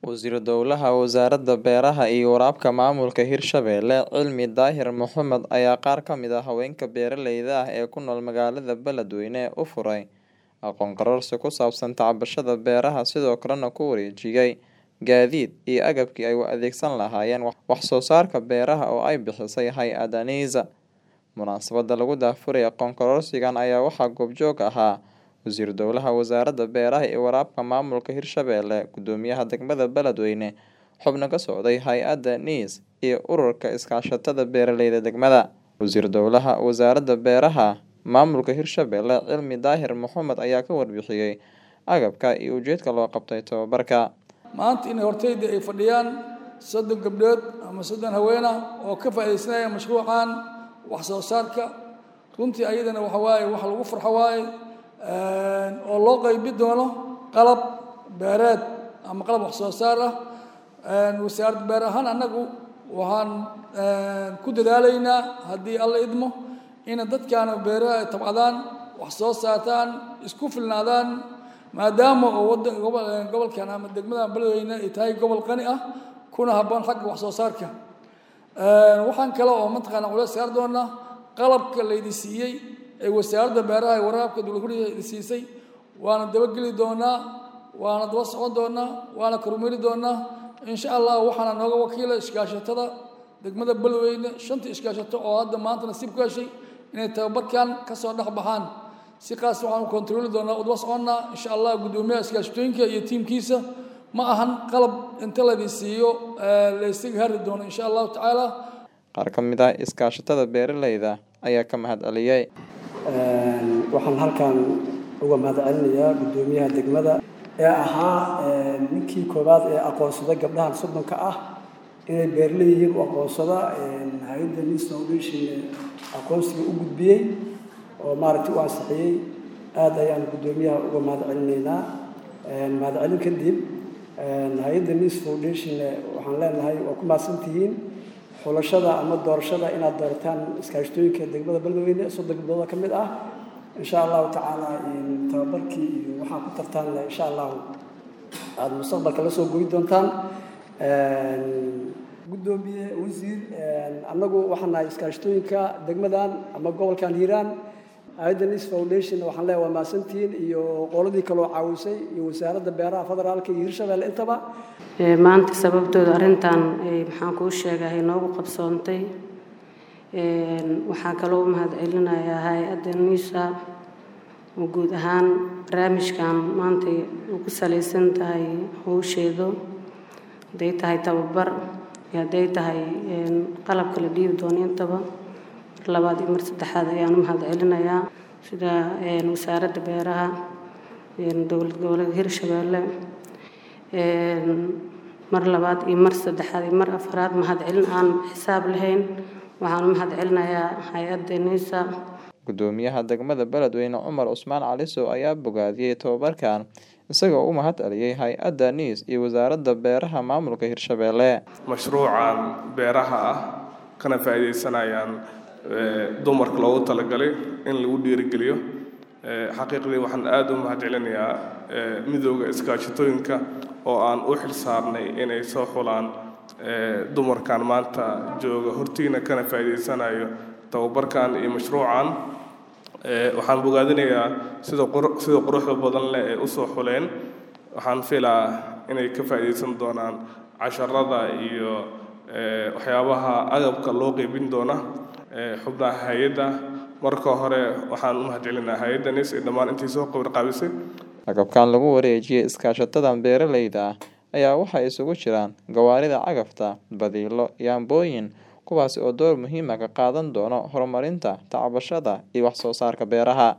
Wasiir Dowlaha Wasaaradda Beeraha iyo Waraabka Maamulka Hirshabelle Cilmi Daahir Mohamed ayaa qaar ka mid ah haweenka beeraleyda ah ee ku nool magaalada Beledweyne u furay aqoon kororsi ku saabsan tacbashada beeraha sidoo kalena ku wareejiyay gaadiid iyo agabkii ay u adeegsan lahaayeen wax soo saarka beeraha oo ay bixisay hay-adda NISA. Munaasabadda lagu daahfuray aqoon kororsigan ayaa waxaa goobjoog ahaa Wasiir Dowlaha Wasaaradda Beeraha iyo Waraabka Maamulka Hirshabelle, Guddoomiyaha Degmada Beledweyne, xubno ka socday hay-adda NIS iyo Ururka Iskaashatada Beeraleyda Degmada. Wasiir Dowlaha Wasaaradda Beeraha Maamulka Hirshabelle Cilmi Daahir Mohamed ayaa ka warbixiyay agabka iyo ujeedka loo qabtay tababarka. maanta in hortayda ay fadhiyaan soddon gabdhood ama soddon haween ah oo ka faa'iidaysanaya mashruucan wax soo saarka runtii ayadana waxa waaye wax lagu farxo waaye oo loo qaybi doono qalab beereed ama qalab wax soo saar ah wasaaradda beer ahaan annagu waxaan ku dadaalaynaa haddii alla idmo ina dadkaana beeraha ay tabcadaan wax soo saartaan isku filnaadaan maadaama oo wadan gobolkan ama degmada beledweyne ay tahay gobol qani ah kuna habboon xagga wax soo saarka waxaan kale oo mataqaana culays saar doonaa qalabka laydi siiyey ee wasaaradda beeraha ee waraabka dowlad huriga idi siisay waana dabageli doonaa waana daba socon doonaa waana kormeeri doonaa insha allah waxaana nooga wakiila iskaashatada degmada beledweyne shantii iskaashato oo hadda maanta nasiib ku heshay inay tababarkan kasoo dhex baxaan si kaas waxaanu kontarooli doonaa udaba soconnaa insha allah guddoomiyaha iskaashatooyinka iyo tiimkiisa ma ahan qalab inta laydin siiyo laysaga hari doono insha allahu tacaala Qaar ka mid ah iskaashatada beeraleyda ayaa ka mahad celiyay. waxaan halkan uga mahadcelinayaa guddoomiyaha degmada ee ahaa ninkii koowaad ee aqoonsada gabdhahan soddonka ah inay beeraley yihiin u aqoonsada hay-adda nis foundation aqoonsiga u gudbiyey oo maaragtay u ansixiyey aad ayaan guddoomiyaha uga mahad celinaynaa mahadcelin kadib hay-adda nis foundation waxaan leenahay waa ku mahadsantihiin xulashada ama doorashada inaad doorataan iskaashatooyinka degmada beledweyne soddon gabdooda ka mid ah insha allahu tacaala tababarkii iyo waxaan ku tartaanna insha allahu aada mustaqbalka la soo goyi doontaan guddoomiye wasiir annagu waxaan nahay iskaashatooyinka degmadan ama gobolkan hiiraan hay-adda nis foundation waxaan leeyahay waa mahadsantihiin iyo qoladii kaloo caawisay iyo wasaaradda beeraha federaalka iyo hirshabelle intaba maanta sababtooda arrintan maxaan kuu sheegahay noogu qabsoontay waxaa kaloo u mahad celinayaa hay-adda nisa oo guud ahaan barnaamijkan maanta u ku salaysan tahay howsheedu hadday tahay tababar iyo hadday tahay qalabka la dhiibi doono intaba mar labaad iyo mar saddexaad ayaan u mahad celinayaa sida wasaaradda beeraha dowlad goboleedka hirshabelle mar labaad iyo mar saddexaad iyo mar afraad mahad celin aan xisaab lahayn waxaan u mahad celinayaa hay-adda nisa Guddoomiyaha degmada Beledweyne Cumar Cusmaan Calisow ayaa bogaadiyey tababarkan isagoo u mahad celiyay hay-adda NIS iyo wasaaradda beeraha maamulka Hirshabelle. mashruucan beeraha ah kana faa'iidaysanayaan dumarka loogu talagalay in lagu dhiirigeliyo xaqiiqdii waxaan aada u mahad celinayaa midooda iskaashatooyinka oo aan u xil saarnay inay soo xulaan dumarkan maanta jooga hortiina kana faa'iidaysanayo tababarkan iyo mashruucan waxaan bogaadinayaa sida sida quruxda badan leh ee usoo xuleen waxaan filaa inay ka faa'iidaysan doonaan casharada iyo waxyaabaha agabka loo qeybin doona xubnaha hay-adda marka hore waxaan u mahad celinaa hay-adda nis ee dhammaan intii soo qabar qaabisay Agabkan lagu wareejiyay iskaashatadan beeraleyda ah ayaa waxaa isugu jiraan gawaarida cagafta, badiilo, iyo ambooyin kuwaasi oo door muhiim ah ka qaadan doona horumarinta tacbashada iyo wax soo saarka beeraha.